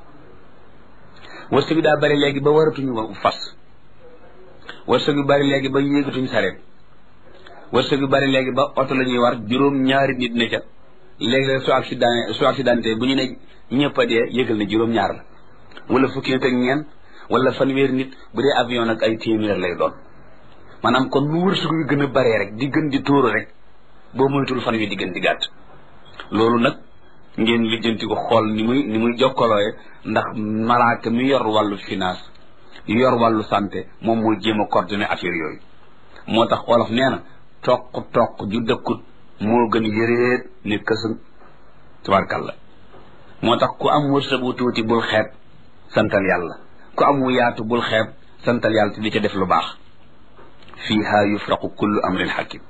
wërsëg wi daa bari léegi ba waratuñu fas wërsëg wi bari léegi ba yéegatuñ sareet wërsëg wi bari léegi ba oto la ñuy war juróom ñaari nit ne ca léegi su accident su accidenté bu ñu ne ñëpp a dee yëgal ne juróom ñaar la wala fukki nit ak ñeent wala fanweeri nit bu dee avion nag ay téeméer lay doon maanaam kon nu wërsëg wi gën a baree rek di gën di tóoru rek boo moytul fan wi di gën di gàtt loolu nag ngeen lijjanti ko xool ni muy ni muy jokkalooye ndax malaaka mi yor wàllu finance yor wàllu santé moom mooy jéem a coordonné affaire yooyu moo tax olof nee na toq toq ju dëkkut moo gën yëreet ni kësën tabarkalla moo tax ku am wërsëg wu tuuti bul xeeb santal yàlla ku am wu yaatu bul xeeb santal yàlla te di ca def lu baax fiiha yufraqu kullu amrin hakim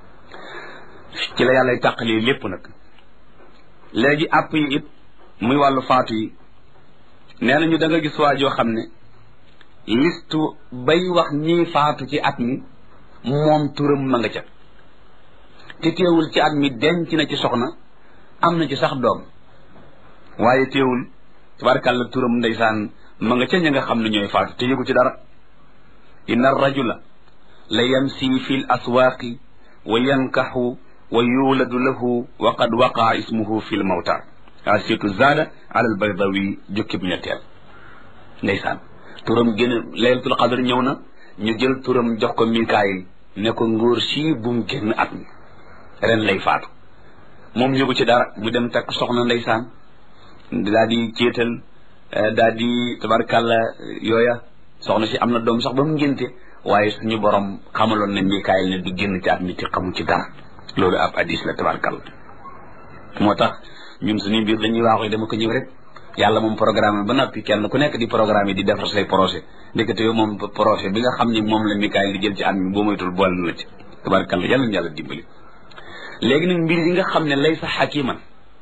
ci la yàlla tàqalee lépp nag léegi àpp yi it muy wàllu faatu yi nee nañu da nga gis waa joo xam ne listu bay wax ñii faatu ci at mi moom turam ma nga ca te teewul ci at mi denc na ci soxna am na ci sax doom waaye teewul tabarkàlla turam ndeysaan ma nga ca ña nga xam ne ñooy faatu te yëgu ci dara inna rajula la yamsi fi l aswaaqi wa yankaxu wa yuuladu lahu wa qad waqaa ismuhu fi l mawta asitu zaada ala al baydawi jukki bu ñetteel ndeysaan turam gën a laylatul qadr ñëw na ñu jël turam jox ko mikaayil ne ko ngóor sii bum génn at mi ren lay faatu moom yëgu ci dara mu dem takk soxna ndeysaan daa di céetal daa di tabarkàlla yooya soxna si am na doom sax ba mu ngénte waaye suñu borom xamaloon ne mikaayil ne du génn ci at mi te xamu ci dara loolu ab hadis la tabarkàlla moo tax ñun suñu biir dañuy waaxu dama ko ñëw rek yàlla moom programme ba noppi kenn ku nekk di programme yi di defar say projet ndekete yow moom projet bi nga xam ni moom la mikaayil di jël ci at mi boo moytul boole na ci tabarkàlla yàlla na yàlla dimbali léegi nag mbir yi nga xam ne lay sa xakiman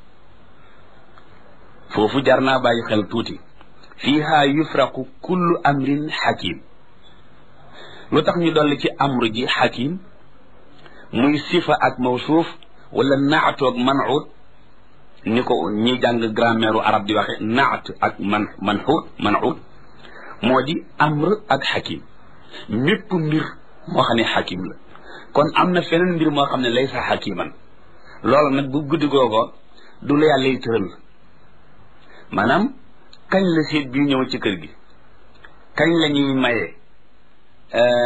foofu jar naa bàyyi xel tuuti fiiha yufraqu kullu amrin xakim lu tax ñu dolli ci amru ji xakim muy sifa ak mawsuuf wala naatoog manut ni ko ñi jàng grammaire arab di waxe naat ak man manxuut manut moo di amr ak xakim mépp mbir moo xam ne xakim la kon am na feneen mbir moo xam ne lay sa xakiman loolu nag bu guddi googo du la yàlla yi tëral maanaam kañ la seet bi ñëw ci kër gi kañ la ñuy maye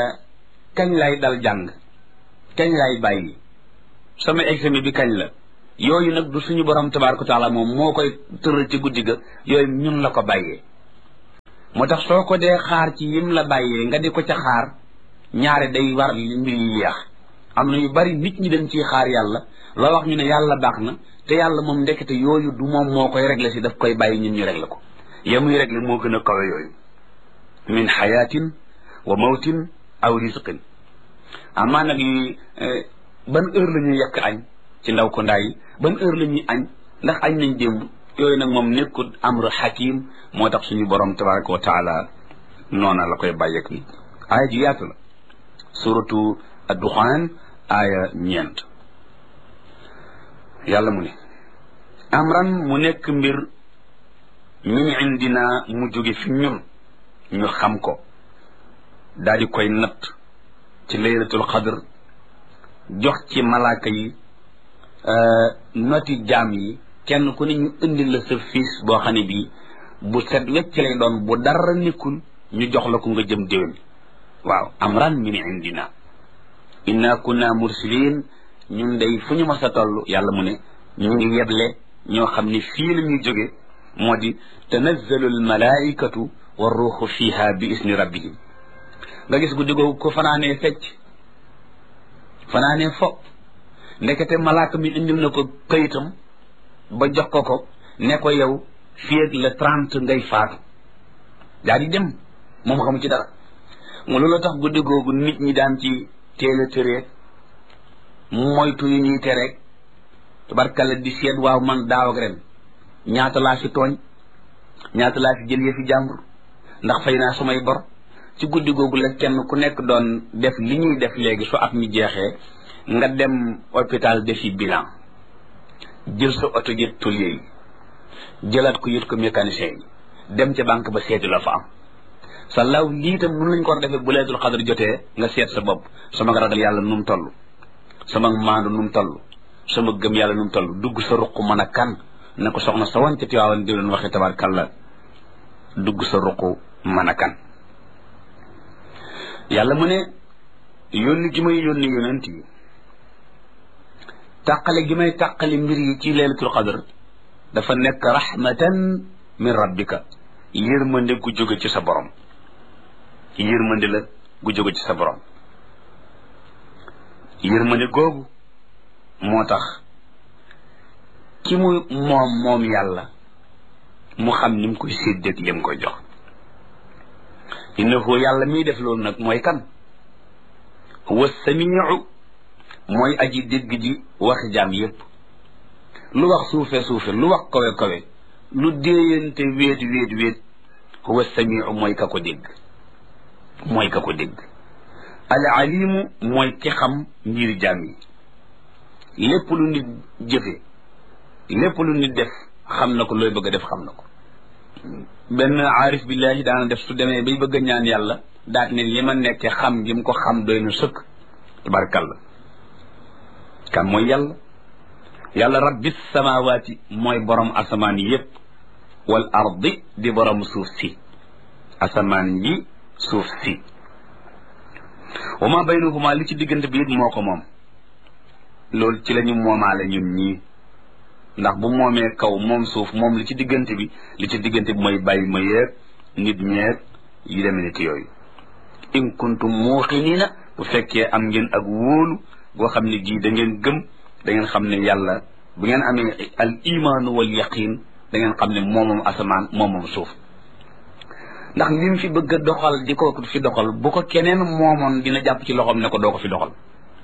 kañ lay dal jàng kañ lay bàyyi sama examen bi kañ la yooyu nag du suñu borom tabaraka taala moom moo koy tëral ci guddi ga yooyu ñun la ko bàyyee moo tax soo ko dee xaar ci yim la bàyyee nga di ko ca xaar ñaare day war mbir yi yeex am na yu bari nit ñi dañ ciy xaar yàlla loo wax ñu ne yàlla baax na te yàlla moom ndekete yooyu du moom moo koy régler si daf koy bàyyi ñun ñu régler ko ya muy régler moo gën a kawe yooyu min xayaatin wa mawtin aw risqin amaa nag yi ban heure la ñuy yekk añ ci ndaw ko ndaay ban heure la ñuy añ ndax añ nañ démb yooyu nag moom nekkul amru xakim moo tax suñu borom tabaraka wa taala noona la koy bàyyeeg nit aaya ji yaatu la suratu adduxaan aaya ñeent yàlla mu ne amran mu nekk mbir min indina mu jóge fi ñun ñu xam ko daal di koy natt ci laylatul xadr jox ci malaaka yi noti jaam yi kenn ku ne ñu indi la sa fiis boo xam ne bii bu set wecc lay doon bu dara nekkul ñu jox la ko nga jëm déwén waaw amran min indina inna kunna mursilin ñun day fu ñu mas a toll yàlla mu ne ñu ngi yeble ñoo xam ne fii la ñuy jóge moo di tanazzalu almalaikatu wa ruuxu fiha bi isni rabbihim nga gis guddi googu ko fanaanee fecc fanaanee fo ndekete malaaka mi indil na ko kayitam ba jox ko ko ne ko yow fii ak le trente ngay faatu daa di dem moom xamu ci dara mu loolu tax guddi googu nit ñi daan ci teel a tëreeg moytu yu ñuy tereeg tubarkalla di seet waaw man daaw ak ren ñaata laa fi tooñ ñaata laa fi jël yëfi jàmbur ndax fay naa samay bor ci guddi googu la kenn ku nekk doon def li ñuy def léegi su at mi jeexee nga dem hôpital defi bilan jël sa oto yët tôlier yi jëlaat ko yët ko mécanicien yi dem ca banque ba seeti la fa am sa law lii tam nun lañ ko war a defee bu leetul xadar jotee nga seet sa bopp sama ragal yàlla nu mu toll sama maandu nu mu toll sama gëm yàlla nu mu toll dugg sa ruq mën a kan na ko soxna sa wan ca tiwaawan di leen waxee tabarkàlla dugg sa ruq mën a kan yàlla mu ne yónni gi may yónni yonent yi tàqale gi may tàqale mbir yi ci leelatul xadar dafa nekk rahmatan min rabbika yërmande gu jóge ci sa borom yërmande la gu jóge ci sa borom yërmande googu moo tax ki mu moom moom yàlla mu xam ni mu koy séddeeg li mu koy jox innahu yàlla miy def loolu nag mooy kan huwa samiu mooy aji dégg ji waxi jaam yépp lu wax suufe suufe lu wax kawe kawe lu déeyante wéet wéet wéet huwa samiu mooy ka ko dégg mooy ka ko dégg al alimu mooy ki xam mbiri jaam yi lépp lu nit jëfe lépp lu nit def xam na ko looy bëgg a def xam na ko benn aarif billahi daana def su demee bay bëgg a ñaan yàlla daat ne li ma nekke xam gi mu ko xam doy na sëkk tabarkalla kan mooy yàlla yàlla rabbi samawaati mooy borom asamaan yépp wal ardi di borom suuf si asamaan yi suuf si wa ma baynahuma li ci diggante bi it moo ko moom loolu ci la ñu moomaale ñun ñii ndax bu moomee kaw moom suuf moom li ci diggante bi li ci diggante bi mooy bàyyi ma yeeg nit ñeeg yi demee ni ki yooyu in kuntum muuqinina bu fekkee am ngeen ak wóolu boo xam ne gii da ngeen gëm da ngeen xam ne yàlla bu ngeen amee al imaanu wal yaqin da ngeen xam ne moomam asamaan moomam suuf ndax li mu fi bëgg a doxal di ko fi doxal bu ko keneen moomoon dina jàpp ci loxoom ne ko doo ko fi doxal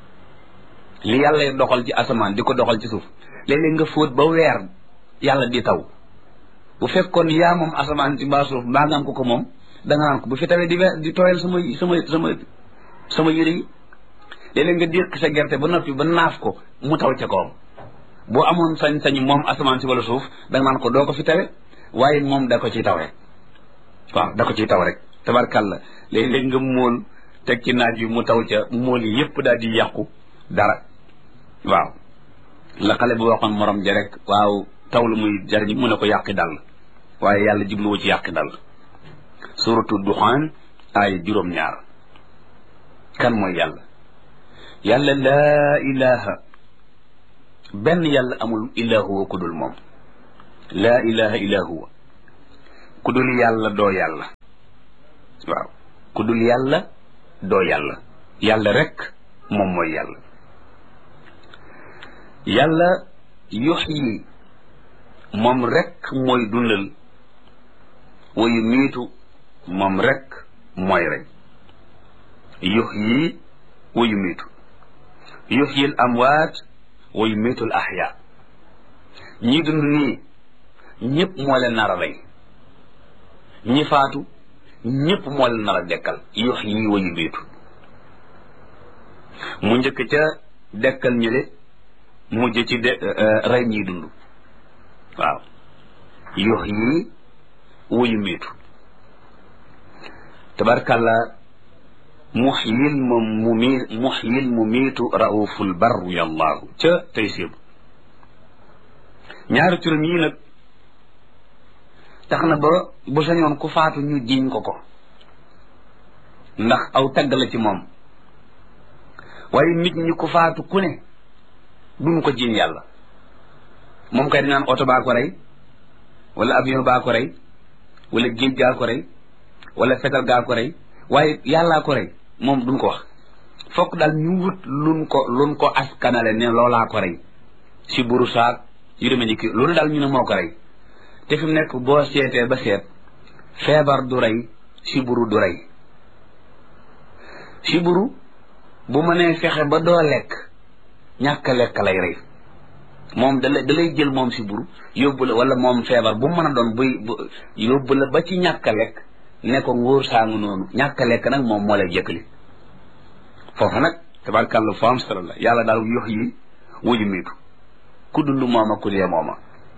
li yàlla doxal ci asamaan di ko doxal ci suuf léeg-léeg nga fóot ba weer yàlla di taw bu fekkoon yaa moom asamaan ci mbaa suuf mbaa nga am ko ko moom da nga naan ko bu fi tawee di weer di tooyal sama sama sama sama yëre yi léeg-léeg nga déq sa gerte ba noppi ba naaf ko mu taw ca kawam boo amoon sañ-sañ moom asamaan si wala suuf da nga naan ko doo ko fi tawe waaye moom da ko ciy taw rek waaw da ko ciy taw rek tabarkàlla léeg-léeg nga móol teg ci naaj yu mu taw ca móol yi yépp daal di yàqu dara waaw la xale bu waxoon morom ja rek waaw taw lu muy jariñ mu ne ko yàqi dal waaye yàlla jubluwu ci yàqi dal suratu duxaan ay juróom-ñaar kan mooy yàlla yàlla laa ilaha benn yàlla amul illa huwa ku dul moom laa ilaha illa huwa ku dul yàlla doo yàlla waaw ku dul yàlla doo yàlla yàlla rek moom mooy yàlla yàlla yuxyi moom rek mooy dundal wa yumiitu moom rek mooy rey yuxyi wa yumiitu yuxyi al amwaat wa yumiitu al axyaa ñi dund nii ñëpp moo leen nar a rey ñi faatu ñëpp moo leen nar a dekkal yuxyi wa yumiitu mu njëkk ca dekkal ñële mujj ci de rey ñiy dund waaw yuxyi wa yumiitu tabarkàlla muxyil mu mu mi muxyil mu miitu rauful barru yallaahu ca tey sébu ñaari turam yii nag tax na ba bu sañoon ku faatu ñu jiñ ko ko ndax aw tagg la ci moom waaye nit ñi ku faatu ku ne duñu ko jiñ yàlla moom kay dinaan oto baa ko rey wala avion baa ko rey wala géej gaa ko rey wala fetal gaa ko rey waaye yàllaa ko rey moom duñ ko wax fokk daal ñu wut luñ ko luñ ko askanale ne loolaa ko rey si buru saak yu demee ni kii loolu daal ñu ne moo ko rey te fi mu nekk boo seetee ba seet feebar du rey si buru du rey si buru bu mënee fexe ba doo lekk ñàkk lekk lay rey moom da lay da lay jël moom si buru yóbbu la wala moom feebar bu mën a doon buy yóbbu la ba ci ñàkk lekk ne ko ngóor saangu noonu ñàkk lekk nag moom moo lay jëkkali foofu nag tabarkàlla fo am solo la yàlla daal yox yi wuju miitu ku dund mooma ku dee mooma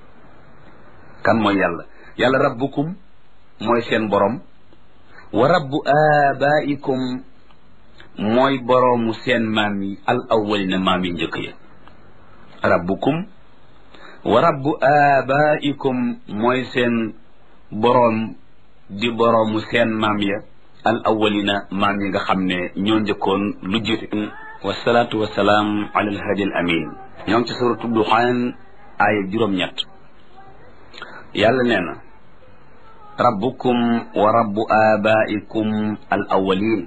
kan mooy yàlla yàlla rabbukum mooy seen borom wa rabbu abaikum mooy boroomu seen maam yi al awwalina maam yi njëkk ya rabbukum wa rabbu abaikum mooy seen boroom di boroomu seen maam ya al awwalina maam yi nga xam ne ñoo njëkkoon lu jiite wasalaatu wasalaam ala alhadi al amin ñoo ngi ci suratu duxaan aaya juróom-ñett yàlla nee na rabbukum wa rabbu abaikum al awwalin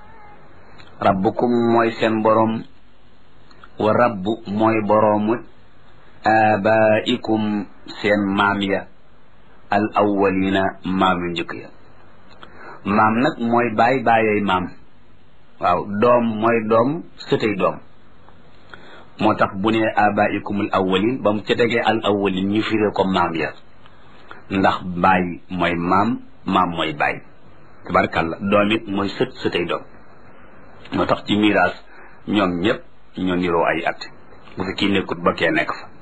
rabbukum mooy seen boroom wa rabbu mooy boroomu abaikum seen maam ya al awwalina maam yu njëkk ya maam nag mooy baay baayay maam waaw doom mooy doom sëtay doom moo tax bu ne abaikum al awwalin ba mu ca tegee al awwalin ñu firee ko maam ya ndax baay mooy maam maam mooy baay tabarkàlla doom it mooy sët sëtay doom moo tax ci miraas ñoom ñëpp ñoo niroo ay at bu fi kii nekkut ba kee nekk fa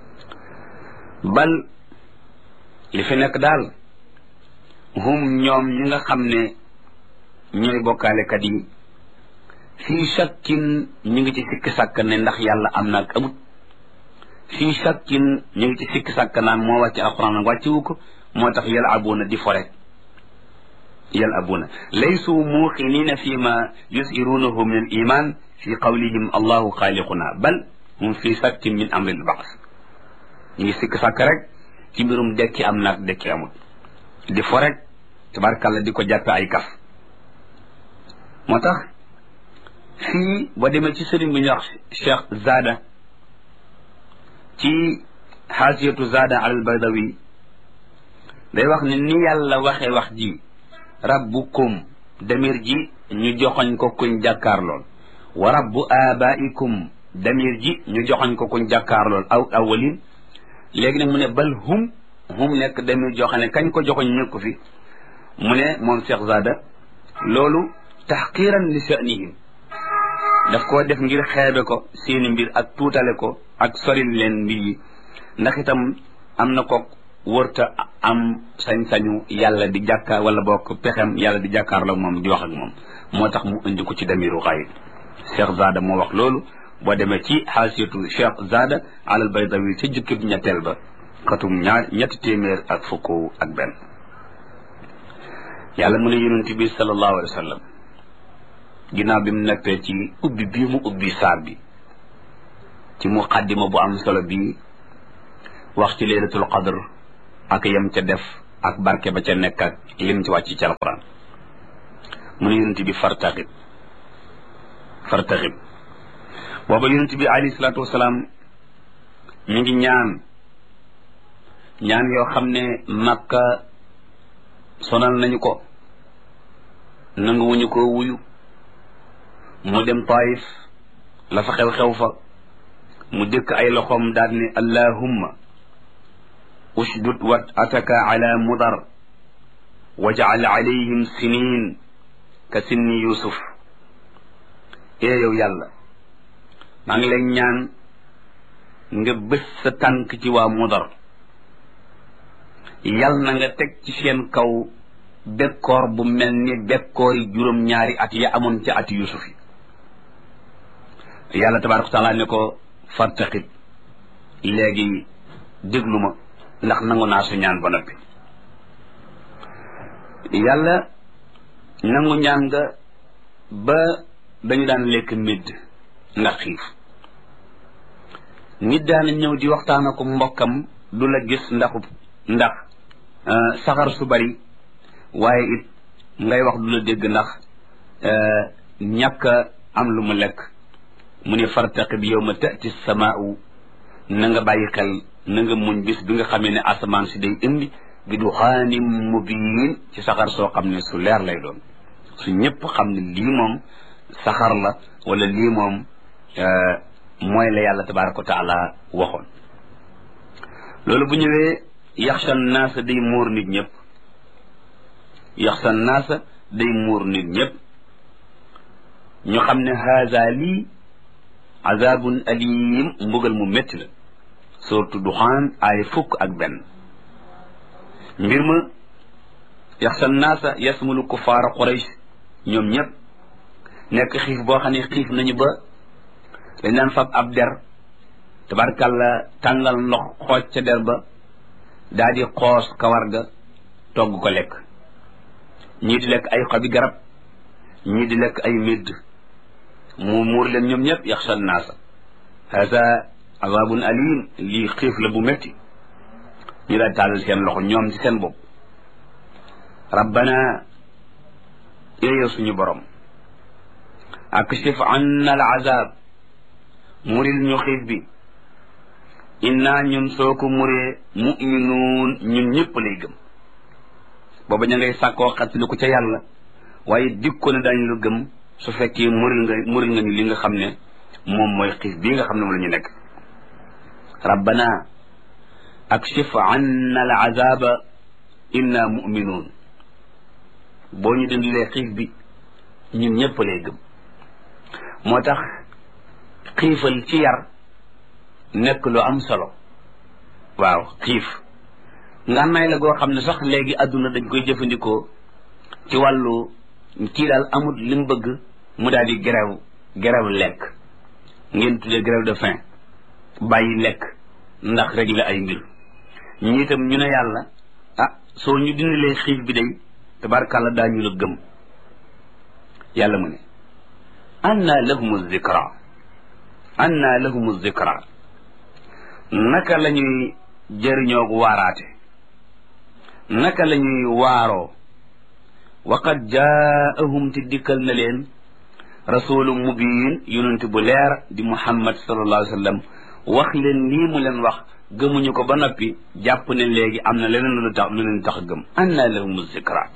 bal li fi nekk daal hum ñoom ñi nga xam ne ñooy bokkaalekat yi fii shakkin ñu ngi ci sikki sàkk ne ndax yàlla am na ak amut fii shakkin ñu ngi ci sikki sàkk naan moo wàcc alquran nag wàccewu ko moo tax yal abuna di fore yal abuna laysu muuqinina fi ma yusirunahu min al iman fi qawlihim allahu xaaliquna bal hum fi shakkin min amri al baas ñu ngi sikki sàkk rek ci mbirum dekki am naag dekki amut di fo rek tabarkàlla di ko jàppe ay kaf moo tax fii boo demee ci sëriñ bi ñuy wax cheikh zada ci xaasiyatu zada al baydawi day wax ne ni yàlla waxee wax ji rabbukum damir ji ñu joxoñ ko kuñ jàkkaar lool wa rabbu abaikum damir ji ñu joxoñ ko kuñ jàkkaar lool aw awalin léegi nag mu ne bal hum hum nekk damir joxe ne kañ ko joxoñ ñëkku fi mu ne moom cheikh zada loolu taxqiran li sha'nihim daf koo def ngir xeebe ko seeni mbir ak tuutale ko ak soril leen mbir yi ndax itam am na ko wërta am sañ-sañu yàlla di jàkkaar wala bokk pexem yàlla di jàkkaar la moom di wax ak moom moo tax mu indi ko ci damiru xayib cheikh zada moo wax loolu boo demee ci xaasiyatu cheikh zada alal baydawi ci jukkib ñetteel ba xatum ñaar ñetti téeméer ak fukk ak benn yàlla mu ne yonent bi sallallahu alayhi wa sallam ginnaaw bi mu nekkee ci ubbi bii mu ubbi saar bi ci muqaddima bu am solo bi wax ci laylatul qadr ak yem ca def ak barke ba ca nekk ak lim ci wàcc ci alquran mu ne yonent bi fartaxib fartaxib booba yonent bi alayhi salaatu wasalaam ñu ngi ñaan ñaan yoo xam ne makka sonal nañu ko nanguwuñu ko wuyu mu dem taif la fa xew-xew fa mu dëkk ay loxoom daal ne allahumma ushdud wat ataka ala mudar wajal alayhim sinin ka sinni yusuf ee yow yàlla maa ngi lay ñaan nga bés sa tànk ci waa mudar yal na nga teg ci seen kaw bekkoor bu mel ni bekkoor yi juróom-ñaari at ya amoon ci at yusuf yi yàlla tabaraka wa taala ne ko fartaqib léegi déglu ma ndax nangu naa su ñaan ba noppi yàlla nangu ñaan nga ba dañu daan lekk midd ndax xiif nit daana ñëw di waxtaan ak mbokkam du la gis ndaxu ndax saxar su bari waaye it ngay wax du la dégg ndax ñàkk am lu mu lekk mu ne fartaqib yawma tati samaau na nga bàyyi xel na nga muñ bis bi nga xamee ne asamaan si day indi bi duxaanim mubiin ci saxar soo xam ne su leer lay doon su ñëpp xam ne lii moom saxar la wala lii moom mooy la yàlla tabaraka wa taala waxoon loolu bu ñëwee yaxsha naasa day muur nit ñëpp yaxsha naasa day muur nit ñëpp ñu xam ne haza lii azabun alim mbugal mu métti la surtout duxaan ay fukk ak benn mbir ma yaxsa naasa yasmulu kufaara quraysh ñoom ñëpp nekk xiif boo xam ne xiif nañu ba dañ daan fab ab der tabarkàlla tàngal ndox xooj ca der ba daa di xoos kawar ga togg ko lekk ñii di lekk ay xobi garab ñii di lekk ay médd mu muur leen ñoom ñëpp yaxsa naasa hasa azabun alim lii xiif la bu métti ñu daal tàllal seen loxo ñoom ci seen bopp rabbana yéeyo suñu borom akshif anna al azab muril ñu xiif bi inna ñun soo ko muree muminuun ñun ñëpp lay gëm booba ña ngay sàkkoo xattali ko ca yàlla waaye dikko ne daañu la gëm su fekkee muril nga muril nga ñu li nga xam ne moom mooy xiif bii nga xam ne moom la ñu nekk rabbana akshif anna al azaba inna muminuun boo ñu dindilee xiif bi ñun ñëpp lay gëm moo tax xiifal ci yar nekk lu am solo waaw xiif ngànnaay la goo xam ne sax léegi àdduna dañ koy jëfandikoo ci wàllu kii daal amul li mu bëgg mu daal di grève grève lekk ngeen tuddee grève de faim bàyyi lekk ndax régler ay mbir ñi itam ñu ne yàlla ah soo ñu dindilee xiif bi day tabarkàlla daañu la gëm yàlla mu ne anna lahumu zikra anna lahumu zikra naka la ñuy jëriñoo waaraate naka la ñuy waaroo waqad jaahum te dikkal na leen rasulu mubin yonent bu leer di muhammad sallallahu alayhi wa sallam wax leen lii mu leen wax gëmuñu ko ba noppi jàpp ne léegi am na leneen lu tax lu leen tax gëm anna lahumu zikra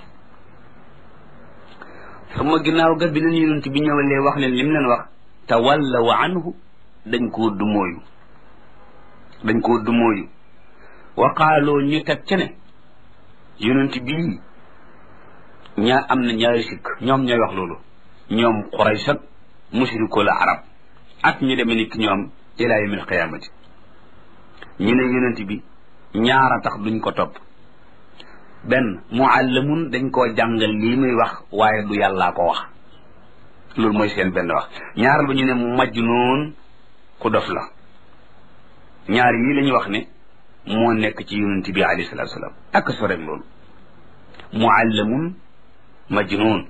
sama ginnaaw ga bi leen yonent bi ñëwalee wax leen lim leen wax tawallaw anhu dañ koo dumóoyu dañ koo dumóoyu wa qaaloo ñu teg ca ne yonent bii ñaa am na ñaari sikk ñoom ñooy wax loolu ñoom Quraysh ak mushrikul arab ak ñu demee ni ki ñoom ila yawmil qiyaamati ñu ne yonent bi ñaara tax duñ ko topp benn muallamun dañ koo jàngal lii muy wax waaye du yàllaa ko wax loolu mooy seen benn wax ñaar ba ñu ne majnuun ku dof la ñaar yii la ñu wax ne moo nekk ci yonent bi alayhi salaatu salaam ak so rek loolu muallamun majnuun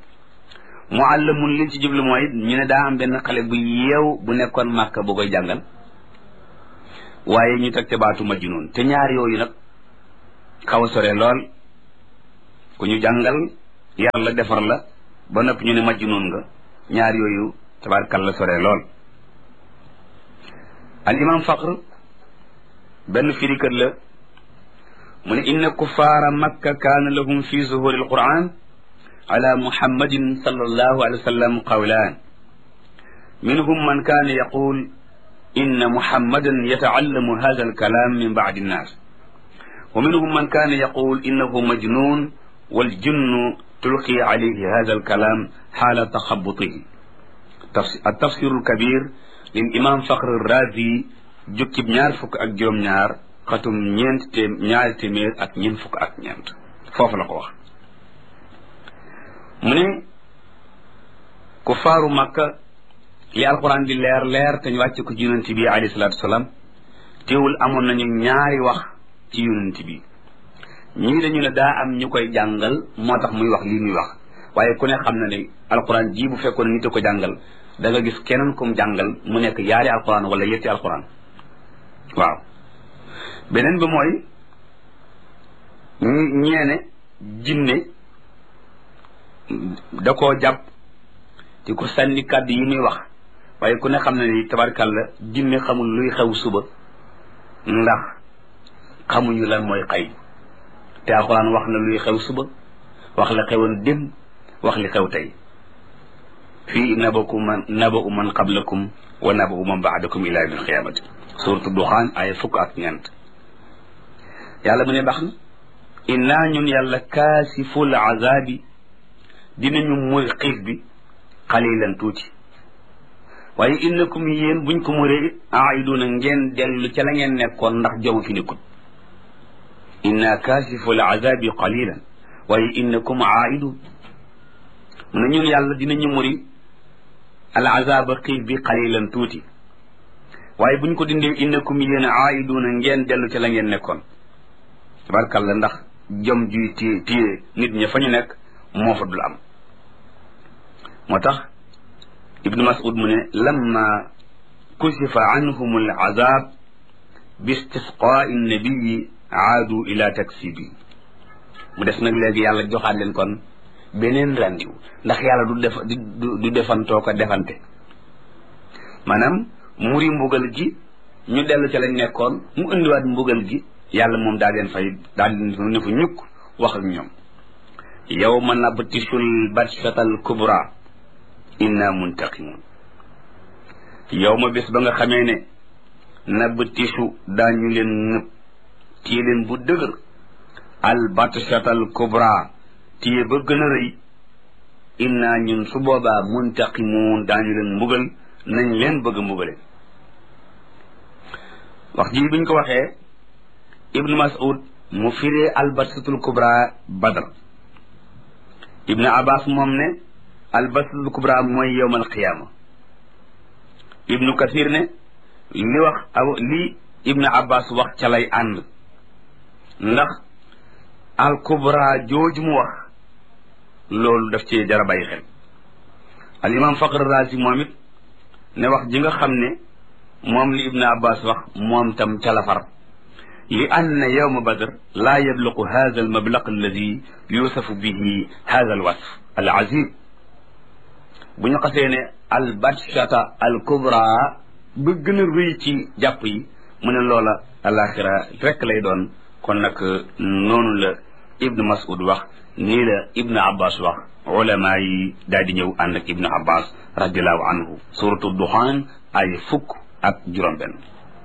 muallamun liñ ci jublu mooy ñu ne daa am benn xale bu yeew bu nekkoon màkka bu koy jàngal waaye ñu teg te baatu majnuun te ñaar yooyu nag xaw a sore lool ku ñu jàngal yar la defar la ba noppi ñu ne majnuun nga ñaar yooyu tabaarkal la sore lool al imam faqr benn firikat la mu ne inna kuffaara makka kaana lahum fi zuhuri alquran ala muhammadin sallallahu alayhi wa sallam qawlaan minhum man kaana yaqul inna muhammadan yataallamu hada alkalaam min bacdi annaas wa minhum man kaana yaqul innahu majnun waljinnu tulqi alayhi hada alkalaam xaala taxabutihi التفسير الكبير للإمام فخر الرازي jukkib ñaar fukk ak juróom-ñaar xatum ñeent te ñaari téeméer ak ñeent fukk ak ñeent foofu la ko wax mu ne ku faaru makka li alquran di leer leer te ñu wàcce ko ci yonent bi alayhi salaatu wasalaam teewul amoon nañu ñaari wax ci yonent bi ñii dañu ne daa am ñu koy jàngal moo tax muy wax lii muy wax waaye ku ne xam na ne alquran ji bu fekkoon nit a ko jàngal da nga gis keneen kum jàngal mu nekk yaari alquran wala yetti alquran waaw beneen bi mooy ñeene jinne da koo jàpp di ko sànni kàddu yi muy wax waaye ku ne xam na ni tabarkàlla jinne xamul luy xew suba ndax xamuñu lan mooy xay te alxuraan wax na luy xew suba wax la xewoon démb wax li xew tey fii nabaku man nabau man qablakum wa nabau man baadakum ila yawmil qiyaamati suuratu duxaan ay fukk ak ñeent yàlla mu ne baax na innaa ñun yàlla kaasiful azaabi dinañu muri xiif bi xalilan tuuti waaye innakum yéen buñ ko muree aiduna ngeen dellu ca la ngeen nekkoon ndax jom fi nekkut inna kaasiful azaabi qalilan waaye innakum aidun mu ne ñun yàlla dinañu muri al azaaba xiif bi xalilan tuuti waaye buñ ko dindee innakum yéen aiduna ngeen dellu ca la ngeen nekkoon tabarkalla ndax jom juy téye téye nit ña fa ñu nekk moo fa dul am moo tax ibnu mas'ud mu ne lamma kusifa anhum al azab bi istisqaai nabiyi aadu ila taksibi mu des nag léegi yàlla joxaat leen kon beneen randiw ndax yàlla du def du defantoo ko defante maanaam muri mbugal gi ñu dellu ca lañ nekkoon mu indiwaat mbugal gi yàlla moom daa leen fay daa leen ne fa ñukk wax ak ñoom yawma nabtishul batshatal kubra inna muntaqimun yawma bés ba nga xamee ne nabtishu daañu leen nëb téye leen bu dëgër al batshatal kubra téye ba gën a rëy inna ñun su boobaa muntaqimun daañu leen mbugal nañ leen bëgg a mbugale wax ji biñ ko waxee ibnu mas'ud mu firee albatsatul kubra badr ibnu abbas moom ne albatsatul kubra mooy yowmal qiyaama ibnu kathir ne li wax aw li ibnu abbas wax ca lay ànd ndax al kubra jooju mu wax loolu daf ci jara bàyyi xel al imam faqr razi moom it ne wax ji nga xam ne moom li ibnu abbas wax moom tam ca la far li anna yowma badr laa yabluqu hada almablaq alladi yusafu bihi hada alwasf alazim bu ñu xasee ne albatshata alkubra ba gën a rëy ci jàpp yi mu ne loola alaxira rek lay doon kon nag noonu la ibnu mas'ud wax nii la ibnu abbas wax ulama yi daal di ñëw ànd ak ibnu abbas radiallahu anhu suratu duxaan ay fukk ak juróom benn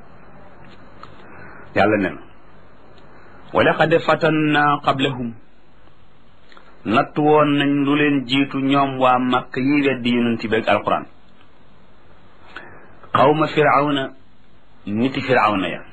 yàlla nen wa laqad fatanna qablahum natt woon nañ lu leen jiitu ñoom waa makk yi weddi yonent bi ak alquran xawma firawna niti firawna ya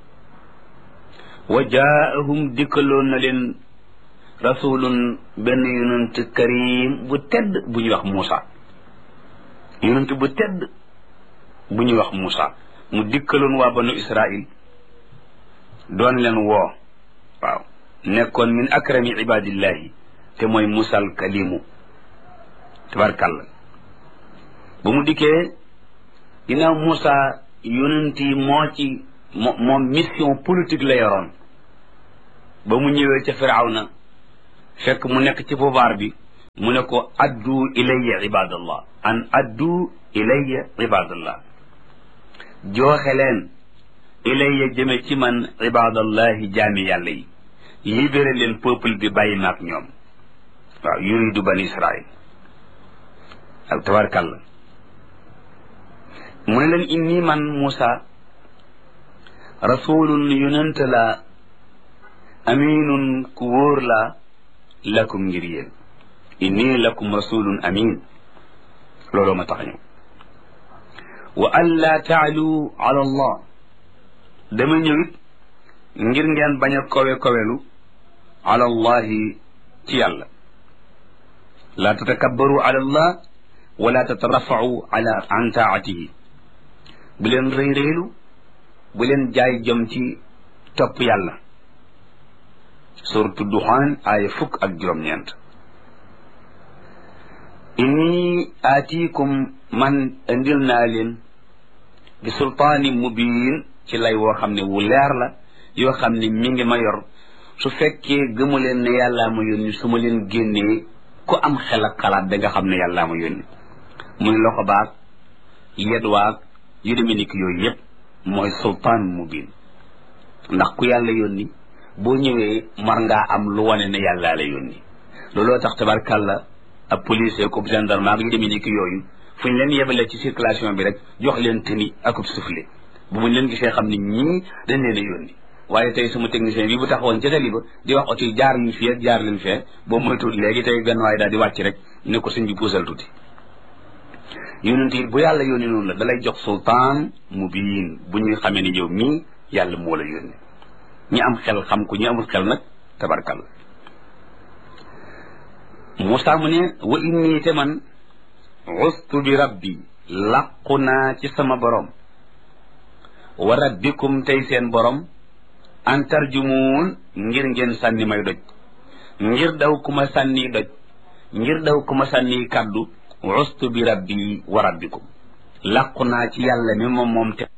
wa jaahum dikkaloon na leen rasulun benn yonent karim bu tedd bu ñuy wax Muusa yonent bu tedd bu ñuy wax Muusa mu dikkaloon waa banu Israil doon leen woo waaw nekkoon min akrami ibadillahi te mooy musal kalimu tabarkàlla ba mu dikkee ginnaaw Muusa yonent yi moo ci mo moom mission politique la yoroon ba mu ñëwee ca firawna fekk mu nekk ci pouvoir bi mu ne ko addu ilayya ibadallah an addu ilayya ibadallah jooxe leen ilayya jëme ci man ibadallahi jaami yàlla yi libéré leen peuple bi bàyyi maag ñoom waaw yuridu bani israil ak tabarkàlla mu ne leen inni man Muusa rasulun yonent la aminun ku wóor la lakum ngir yéen inni lakum rasulun amin looloo ma tax ñëw wa an laa taalu ala allah dama ñëwit ngir ngeen bañ a kowe kowelu ala allahi ci yàlla laa tatakabbaru ala allah wala tatarafau ala an taatihi bu leen rëy rëylu bu leen jaay jom ci topp yàlla suratu duxaan aaya fukk ak juróom-ñeent inni aatiikum man indil naa leen bi sultaani mubiin ci lay woo xam ne wu leer la yoo xam ne mi ngi ma yor su fekkee gëmu leen ne yàllaa ma yónni su ma leen génnee ku am xel ak xalaat da nga xam ne yàllaa ma yónni muy loxo baag yet waag yu demee ni ki yooyu yëpp mooy sultaan mubiin ndax ku yàlla yónni boo ñëwee mar ngaa am lu wane ne yàllaa la yónni looloo tax tabarkàlla ab policier ko gendarme ak yu demee ni ki yooyu fu ñu leen yebalee ci circulation bi rek jox leen tëni akub soufflé bu muñ leen gisee xam ne ñii dañ leen a yónni waaye tey sama technicien bi bu taxawoon ca tali ba di wax oto yi jaar leen fii ak jaar leen fee boo moytuwul léegi tey benn waaye daal di wàcc rek ne ko sëñ bi puusal tuuti yonent it bu yàlla yónni noonu la dalay jox sultaan mubiin bu ñuy xamee ni yow mii yàlla moo la yónni ñi am xel xam ko ñi amul xel nag tabarkal Moussa mu ne wa inni te man ustu bi rabbi làqu naa ci sama borom wa rabbikum tey seen borom an tarjumuun ngir ngeen sànni may doj ngir daw ku ma sànni doj ngir daw ku ma sànni kàddu ustu bi rabbi wa rabbikum làqu naa ci yàlla mi moom moom te